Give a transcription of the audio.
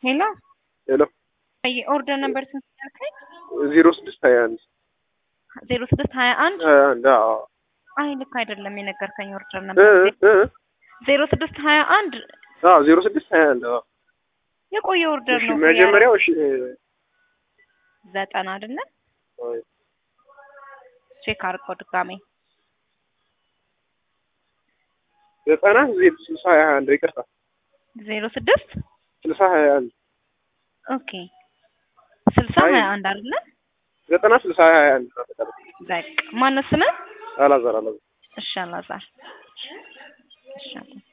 ሄሎ ሄሎ ኦርደር ነበር ስንት ያልከኝ? ዜሮ ስድስት ሀያ አንድ ዜሮ ስድስት ሀያ አንድ ሀያ አንድ አዎ አይ ልክ አይደለም የነገርከኝ ኦርደር እ ነበር እ ዜሮ ስድስት ሀያ አንድ አዎ ዜሮ ስድስት ሀያ አንድ አዎ የቆየ ኦርደር እሺ ነው መጀመሪያው እሺ ዘጠና አይደለ አይ ቼክ አድርገው ድጋሜ ዘጠና ዜሮ ስልሳ ሀያ አንድ ይቅርታ ዜሮ ስድስት ስልሳ ሀያ አንድ ኦኬ ስልሳ አይ። ሀያ አንድ አይደለ ዘጠና ስልሳ ሀያ አንድ ነው አጠቃላይ። በቃ ማነው ስምህ? አላዛር አላዛር እሺ አላዛር እሺ አላዛር